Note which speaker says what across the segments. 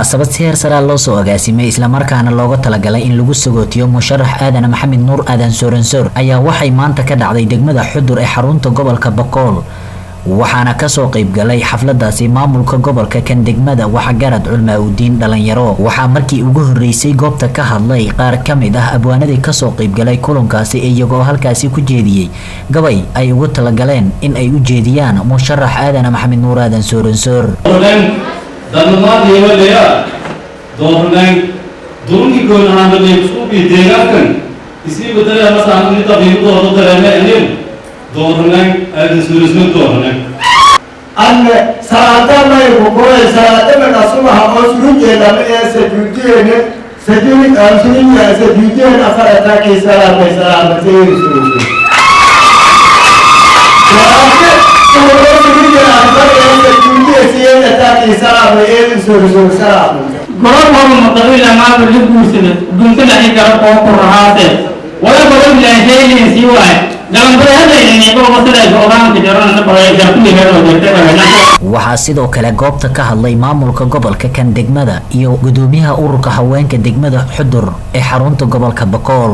Speaker 1: munaasabad si heer saraa loo soo agaasimay islamarkaana looga talagalay in lagu sagootiyo musharax aadan maxamed nuur aadan sooransoor ayaa waxay maanta ka dhacday degmada xudur ee xarunta gobolka bakool waxaana kasoo qaybgalay xafladaasi maamulka gobolka kan degmada waxgarad culmaa udiin dhalinyaro waxaa markii ugu horeysay goobta ka hadlay qaar ka mid ah abwaanadii kasoo qaybgalay kulankaasi iyagoo halkaasi ku jeediyey gabay ay ugu talagaleen in ay u jeediyaan musharax aadan maxamed nuur aadan sooransoor
Speaker 2: dadnamaadiyawalaya doornay durunkii goon ahaanbadee suuqii deegaankan isii badalaya masaanni tabiibadooda dareeme anin doornay aadan suurisno doornay
Speaker 3: anne salaadamay kukuray salaadamana subaha oo surujeedama ee sajuudiyeene sajuni aansuniya sajuudiyeen afarataakii salaamay salaamatayeri suruge
Speaker 4: gobol maqabila maaba la guursada guursada ay kala oo ku rahaate wala gobol la heelin si waay galambada hadayna ni gobol sida go'aanka jarana baray jarku helo jirta
Speaker 1: waxaa sidoo kale goobta ka hadlay maamulka gobolka kan degmada iyo gudoomiyaha ururka haweenka degmada xudur ee xarunta gobolka bakool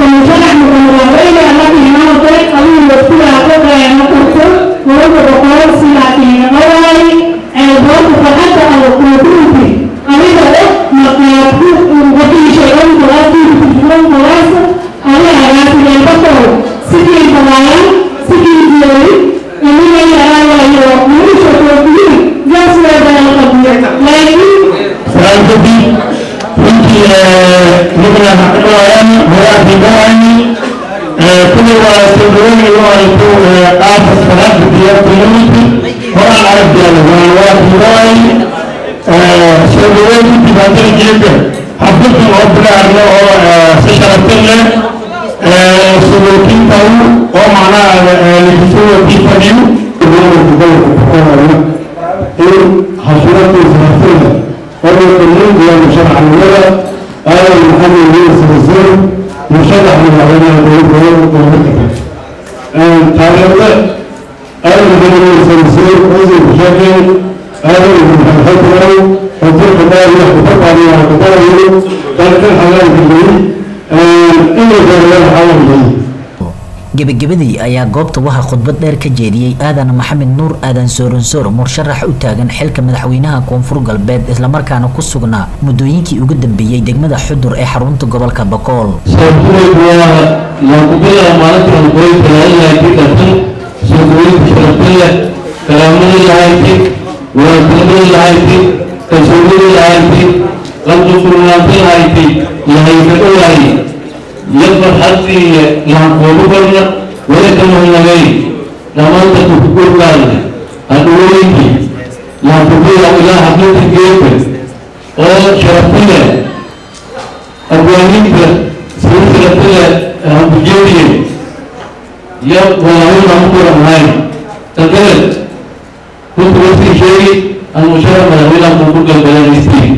Speaker 1: gebagabadii ayaa goobta waxaa khudbad dheer ka jeediyey aadan maxamed nuur aadan sooransoor musharax u taagan xilka madaxweynaha koonfur galbeed islamarkaana ku sugnaa muddooyinkii ugu dambeeyey degmada xudur ee xarunta gobolka bakool
Speaker 5: يقبل حتى يعقوب قلنا ولكن هم نبي لما انت تقول قلنا أدويني يعقوب إلى حدود الجيب أو شرطنا أدوينك سلسلة هم بجيبي يا والله ما أقول هاي تقول كنت وفي شيء المشاركة من أقول قلنا نسي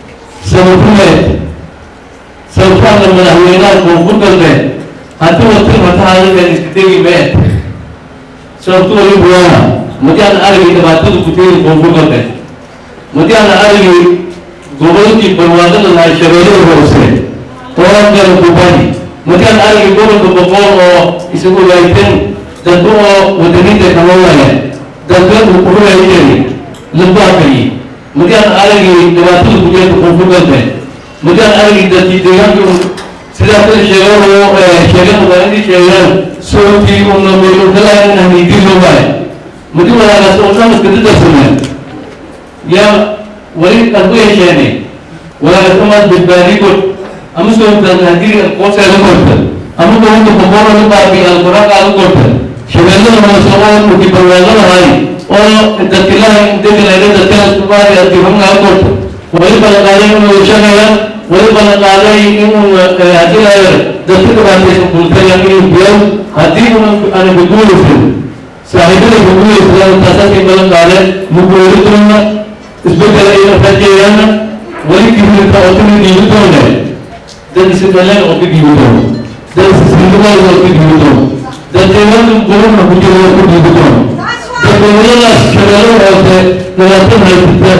Speaker 5: سوف sababtaana madaxweynaha koonfur galbeed haddii watin matahayagan isdegi meed sababtu walibu waana madiana aragay dhibaatada ku teegi koonfur galbeed madiana aragay gobolkii barwaaqada lahay shabeellada hoose oo gala kubani madiana aragay gobolka boqol oo isagu waayteen dadba oo wadaniinta kama waaya dadba uu kurulayeen labaakayi madiana aragay dhibaatada ku teegi koonfur galbeed mudaan aragii dadkii deegaanka sidaa kala sheegan oo sheegan magaaladii sheegaan soogtii una meelokalaha in hamiidilo waay mudi walaagaas oo dhan iska dadarsameen yaa wali arku yeesheene walaagaas amaad badbaadi god ama soogtaan hadii qoobseeda korta ama gobonka boqoro la baabi alquraanka ala korta shabeellada hoose oo uki barwaaqadahay oo dadkilaha degalayna dadkaas kubaari adifamnaa korta wali balaqaaday inuu shaqaya wali balaqaaday inuu hadilayo dadka dhibaataysan bultaya inuu biyo haddii una ana guguulaysan saaxiibada guguulaysan taasakay balaqaade muguuli doona isbedel ay rajeeyaan wali kibirta oo timi dhiibi doone dad isbeleen oo ka dhiibi doono dad isisindubada oo ka dhiibi doono dad deegaanka gurubna ku jiro oo ka dhiibi doono dad dowladaas shabeelo hoose nadaafad haysata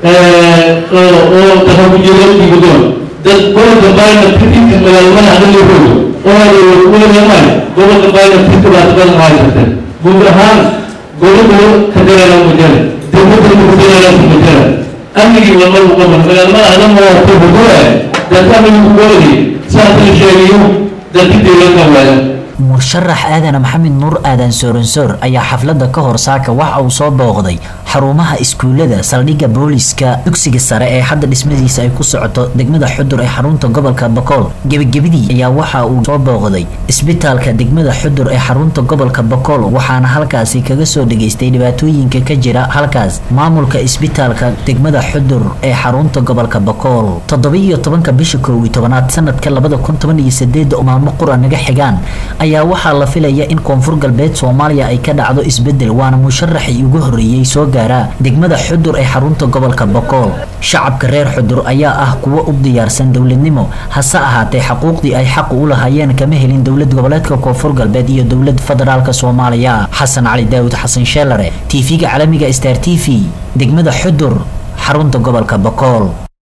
Speaker 5: oo dahabujeedadkiigu doon dad gobolka baayna titinka magaalmada hadalihooda oo weligamay gobolka baayna tinka baad badan haysatee guud ahaan gobolku ka dareera mujara degmada kudareera mujara amnigii lama uqaban magaalmada adama waa ku hudura dad amnigu gobolki saas la sheegayo dadki deegaanka waaya
Speaker 1: musharax aadan maxamed nuur aadan sooransoor ayaa xafladda ka hor saaka waxa uu soo booqday xarumaha iskuulada saldhigga booliska dugsiga sare ee hadda dhismadiisa ay ku socoto degmada xudur ee xarunta gobolka bakool gebagabadii ayaa waxa uu soo booqday isbitaalka degmada xudur ee xarunta gobolka bakool waxaana halkaasi kaga soo dhageystay dhibaatooyinka ka jira halkaas maamulka isbitaalka degmada xudur ee xarunta gobolka bakool toddoba-iyo tobanka bisha koow iyo tobanaad sanadka labada kun toban iyo sideeda oo maalmo qura naga xigaan ayaa waxaa la filaya in koonfur galbeed soomaaliya ay ka dhacdo isbedel waana musharaxii ugu horreeyey soo gaaraa degmada xudur ee xarunta gobolka bakool shacabka reer xudur ayaa ah kuwo u diyaarsan dowladnimo hase ahaatee xaquuqdii ay xaq u lahaayeen kama helin dowlad goboleedka koonfur galbeed iyo dowlad federaalk soomaaliya xasan cali daawud xasan sheelare tv-ga caalamiga star t v degmada xudur xarunta gobolka bakool